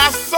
Now so,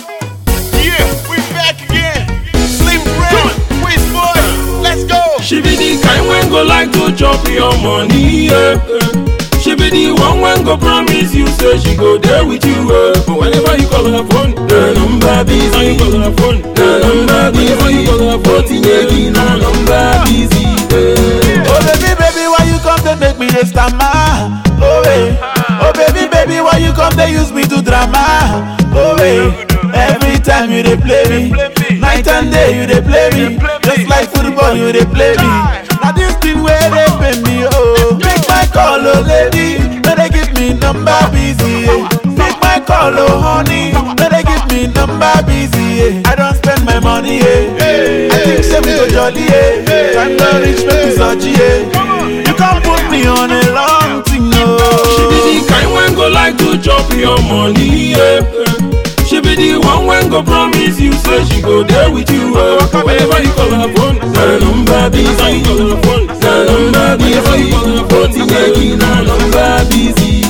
yeah, we back again. Slim Brown, Wiz Boy, let's go. She be the kind when go like to chop your money, yeah. She be the one when go promise you say she go there with you, eh. But whenever you call her phone, the number busy. When you call her phone, the number busy. When you call her phone, tinyeji na number busy. eh. Oh baby, baby, why you come to make me the stammer? Oh hey. Oh baby, baby, why you come to use me to drama? Oh hey. Every time you dey play me, night and day you dey play me. Just like football, you dey play me. Now this thing where they pay me, oh. Make my call, oh lady, may they give me number busy. Yeah. Make my call, oh honey, may they give me number busy. Yeah. I don't spend my money, yeah. I think say we go jolly, yeah. Time to reach me to Sochi, yeah. You can't put me on a long thing, She be no. the kind when go like to chop your money, yeah. She be the one when go promise you say she go there with you, eh. But whenever you call her phone, the number busy. When you call her phone, the number busy. When you call her phone, tinyeji na number busy.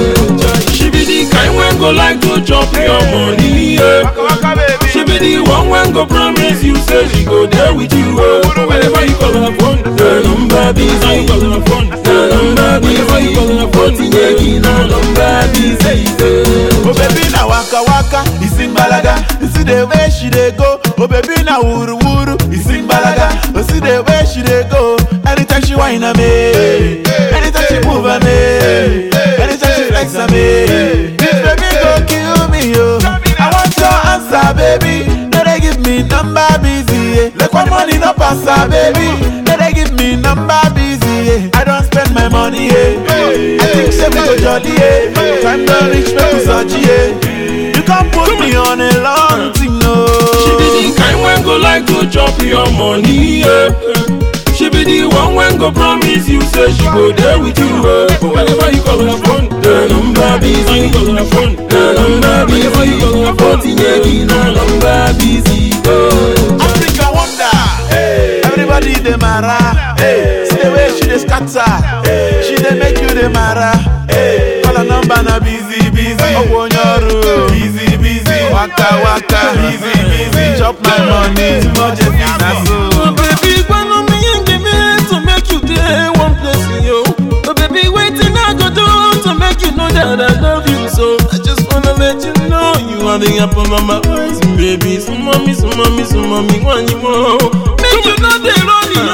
eh. She be the kind when go like to chop your money, yeah. Waka baby. She be the one when go promise you say she go there with you. Uh. But whenever you call her phone, the number busy. When you call her phone, the number busy. When you call her phone, tinyeji na number busy. Oh baby na waka waka, he sing balaga. You see the way she dey go. Oh baby na wuru wuru, he sing balaga. Oh see the way she dey go. Anytime she whine on me, anytime she move on me, anytime she flex on me. This baby go kill me yo. I want your answer baby. No they give me number busy. Yeah. Like one money no pass her baby. No they give me number busy. Yeah. I don't spend my money. Yeah. I think say we go jolly. Yeah. Time to reach me to Sochi. Yeah. You can't put me on a long thing no. She be the kind when go like to chop your money, yeah. She be the one when go promise you say she go there with you, uh. But whenever you call her phone, the number busy. When you call her phone, the number busy. When you call her phone, tinyeji na number busy. uh. Africa wonder. Everybody dey mara. See the way she dey scatter. She dey make you dey mara. Call her number na busy busy. Ogbonyoru. Busy busy. Waka waka. Busy busy. Chop my money. Emergency na so. Oh baby, follow me and give me to make you day one place yo. Oh baby, waiting I go do to make you know that I love you so. I just wanna let you know you are the apple of my eyes, baby. So mommy, so mommy, so mommy, when you want, make you know they run you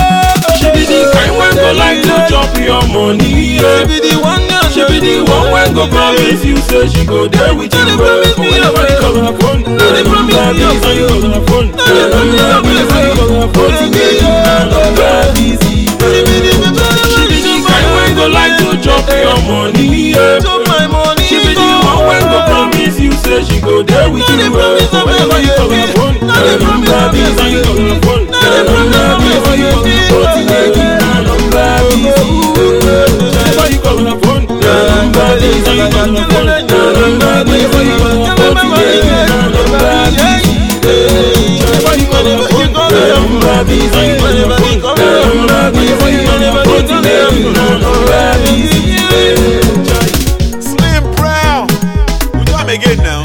She be the kind when go like to chop your money, yeah. She be the one, yeah. She be the one when go promise you say she go there with you. No, they promise me, whenever you call her phone, no, they promise me, when you call her phone, no, they promise me, whenever you call her phone, tinyeji na number busy. She be the she be the kind when go like to chop your money, yeah. Chop my money, she be the one when go promise you say she go there with you. But whenever you call her phone, no, they number busy. When you call her phone, no, they number busy. When you call her phone, tinyeji na number busy. Whenever you call her phone, the number busy. When you call her phone, the number busy. When you call her phone, tinyeji na number busy. Whenever you call her phone, the number busy. When you call her phone, the number busy. When you call her phone, tinyeji na number busy. Slim Brown. We do am again now.